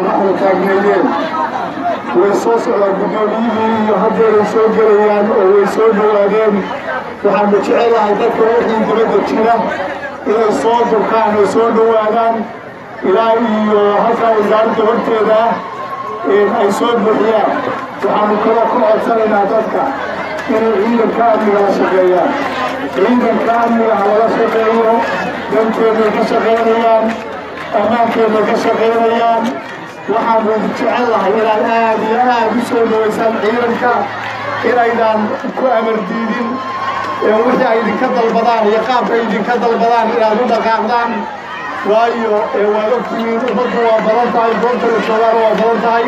waxda taagneeyeen way soo socdaan guddoomiyihii iyo haddeeray soo gelayaan oo way soo dhowaadeen waxaanu jecelahay dadka wixii dibadda jira inay soo durkaan oo soo dhowaadaan ilaa iyo halkaa wasaaradda horteeda ah ay soo buuxiyaan waxaanu kaloo ku codsanaynaa dadka inay ciidanka amniga la shaqeeyaan ciidanka amniga ha lala shaqeeyo danteennay ka shaqaynayaan ammaankeenay ka shaqaynayaan waxaanu jecellahay inaad aad iyo aad u soo dhawaysaan ciidanka inaydaan ku amar diidin wixii ay idinka dalbadaan iyo qaabka ay idinka dalbadaan inaad u dhaqaaqdaan waayo waad ogtihiin ummadda waa badan tahay goobta la joogaana waa badan tahay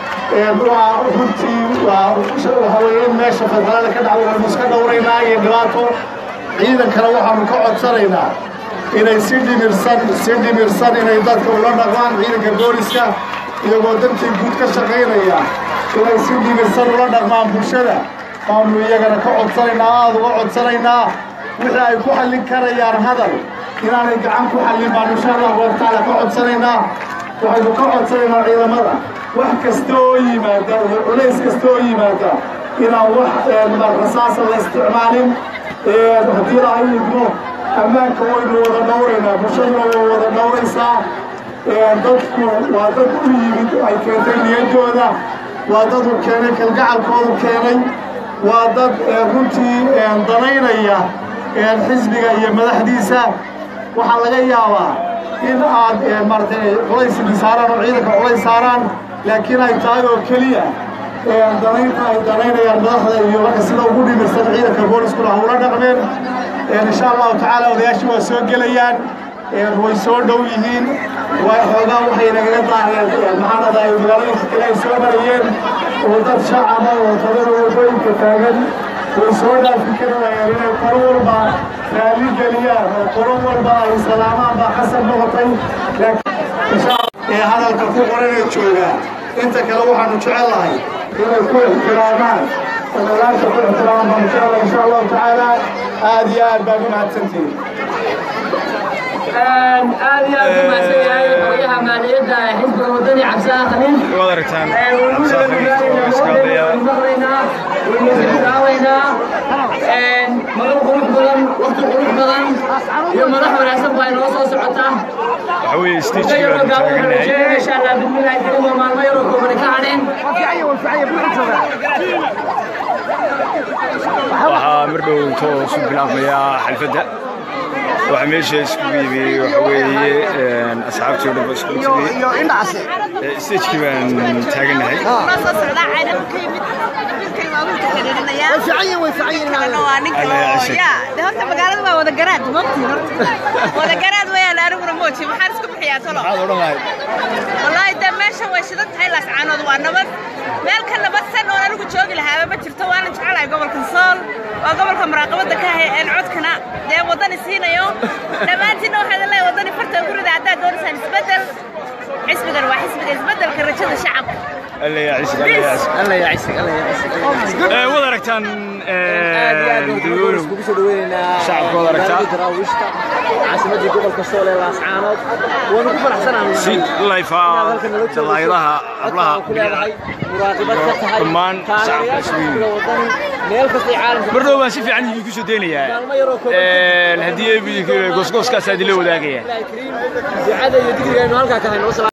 waa runtii waa waxaweye in meesha fadalada ka dhacdo waynu iska dhowraynaa iyo dhibaato ciidankana waxaanu ka codsanaynaa inay si dhimirsan si dhimirsan inay dadka ula dhaqmaan ciidanka booliska iyagoo dantii guud ka shaqaynaya inay si dhimirsan ula dhaqmaan bulshada baanu iyagana ka codsanaynaa aada uga codsanaynaa wixii ay ku xallin karayaan hadal inaanay gacan ku xallin baanu insha allah wartaala ka codsanaynaa waxaynu ka codsanaynaa ciidamada wax kasta oo yimaada iyo culays kasta oo yimaada inaan wax rasaasa la isticmaalin haddii la idmo ammaanka waynu wada dhowraynaa bulshaduna way wada dhowraysaa dadku waa dad u yimid ay keentay niyaddooda waa dad u keenay kalgacalkoodu keenay waa dad runtii danaynaya xisbiga iyo madaxdiisa waxaa laga yaabaa in aad maaratay culays saaraan oo ciidanka culays saaraan laakiin ay tahay oo keliya danaynta ay danaynayaan madaxda iyo marka sida ugu dhimirsan ciidanka booliskuna hawla dhaqmeen insha allahu tacaala odayaashii waa soo gelayaan way soo dhow yihiin xoogaa waxay nagaga daaheen maxaanada ay magaalooyinka kale ay soo marayeen oo dad shacaba oo tabada wadooyinka taagan way soo dhaafi karayeen inay qolo walba raali geliyaan oo qolo walba ay salaamaan baa xasan noqotay ee hadalka ku qoranee joogaa inta kale waxaanu jecellahay inay ku ixtiraamaan odayaasha ku ixtiraamaan baanu jecelahay insha allahu tacaala aad iyo aad baad u mahadsantihiin aad iyo aad u mahadsan yahay hooyaha maaliyadda xisbiga wadani cabsaan khaliil waad aragtaan magal qurux badan waqti qurux badan iyo madax wanaagsan baa inoo soo socota waxa weeye stagekii baanu taagannahay insha allah bismillahi karim waa maalmo yaroo koobani ka hadheen waxaa mar dhow intoo isu bilaabmaya xalfadda waxaa meesha iskugu yimi waxa weeye asxaabtii oo dhan ba iskugu timi stagekii baan taagannahay horta magaalada waa wada garaad mabti wada garaad wayaan aniguna mooji maxaan isku bixiyaa talo maxaad odhan lahayd wallaahi dee meesha way shidan tahay laascaanood waa nabad meel ka nabadsan oon anigu joogi lahaaba ma jirto waana jecelahay gobolka sool waa gobolka muraaqabadda ka hay een codkana dee waddani siinayo dhammaantiinna waxaad leeyahay waddani farta ugu rida haddaad doonaysaan isbeddel xisbigan waa xisbiga isbeddelka rajada shacabka alla yaa cisig alla yaa cisig alla yaa cisig alla yaa cisig Eh, waad aragtaan madaxweynuhu kugu soo dhaweynaynaa Shacabka wada aragtaa. magaalada daraawiishta caasimadii gobolka sool ee laascaanood waanu ku faraxsanahay si layfa dalaayadaha hablaha ku leedahay muraaqibad ka tahay Dhammaan shacabka taageerayaasha isugu yimid. xisbiga wadani meel kastay caalamka mar dhow baan si fiican idinku soo daynayaa maalmo yaroo kooban haddii goosgooskaas idinla wadaagaya ducada iyo digriga aynu halkaa ka hayno